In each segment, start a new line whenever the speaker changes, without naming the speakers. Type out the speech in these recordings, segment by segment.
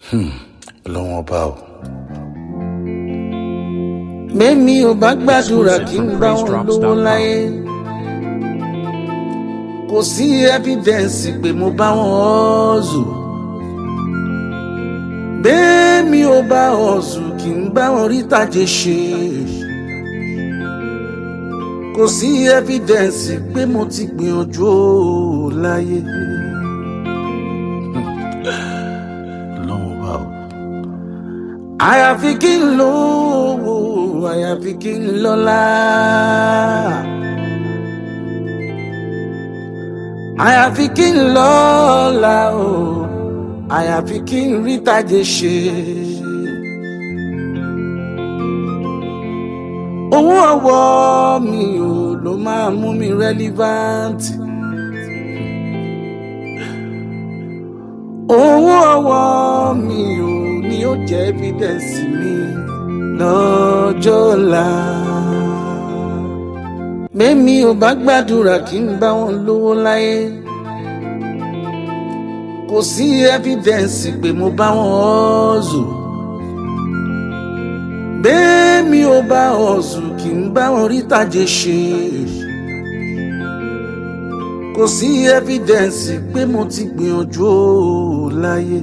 ọlọ́wọ́n ọba o.
mẹ́mi ò bá gbàdúrà kí n bá wọn lówó láyé kò sí ẹ́fídẹ́ǹsì pé mo bá wọn ọ́ọ̀zù bẹ́ẹ̀mi ò bá ọ̀ọ̀zù kí n bá wọn rí tàjẹ́ ṣe kò sí ẹ́fídẹ́ǹsì pé mo ti gbìyànjú ó láyé.
ọlọ́wọ́n ọba o.
àyàfi kí n lówó àyàfi kí n lọ́lá. àyàfi kí n lọ́lá o àyàfi kí n rí tàjẹ́ ṣe. owó ọwọ́ mi ò ló máa mú mi relevant. owó ọwọ́ mi ò ní ó jẹ́ evidence mi lọ́jọ́ ọ̀la. mẹ́mi ò bá gbàdúrà kí n bá wọn lówó láyé kò sí evidence pé mo bá wọn ọ́ọ̀zù bẹ́ẹ̀mi ò bá ọ̀ọ̀zù kí n bá wọn rí tàjẹ́ ṣe kò sí evidence pé mo ti gbìyànjú ó láyé.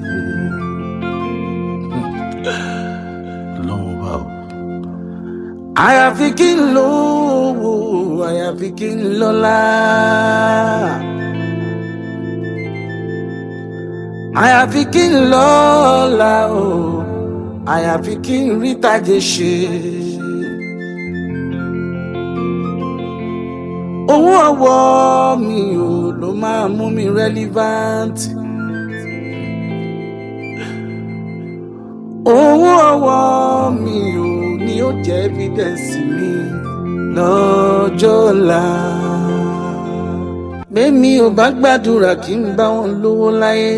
ọlọ́wọ́n ọba o.
àyàfi kí n lówó àyàfi kí n lọ́lá. àyàfi kí n lọ́lá o àyàfi kí n rí tàjẹ́ ṣe. owó ọwọ́ mi ò ló máa mú mi relevant. owó ọwọ́ mi ò ní ó jẹ́ evidence mi lọ́jọ́ ọ̀la. mẹ́mi ò bá gbàdúrà kí n bá wọn lówó láyé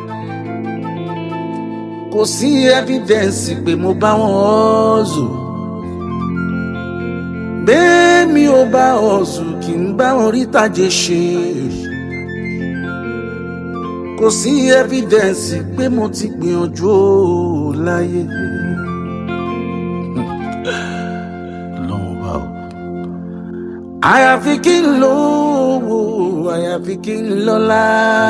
kò sí evidence pé mo bá wọn ọ́ọ̀zù bẹ́ẹ̀mi ò bá ọ̀ọ̀zù kí n bá wọn rí tàjẹ́ ṣe kò sí evidence pé mo ti gbìyànjú ó láyé.
ọlọ́wọ́n ọba o.
àyàfi kí n lówó àyàfi kí n lọ́lá.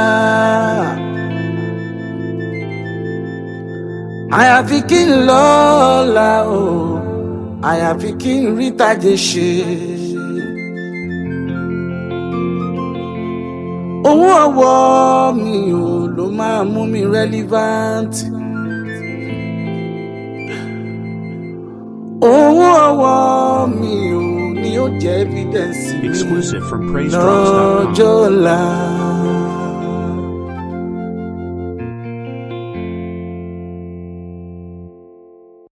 àyàfi kí n lọ́lá o àyàfi kí n rí tàjẹ́ ṣe. owó ọwọ́ mi ò ló máa mú mi relevant. owó ọwọ́ mi ò ní ó jẹ́ evidence mi
Exclusive from PraiseDrops.com.
lọ́jọ́ ọ̀la.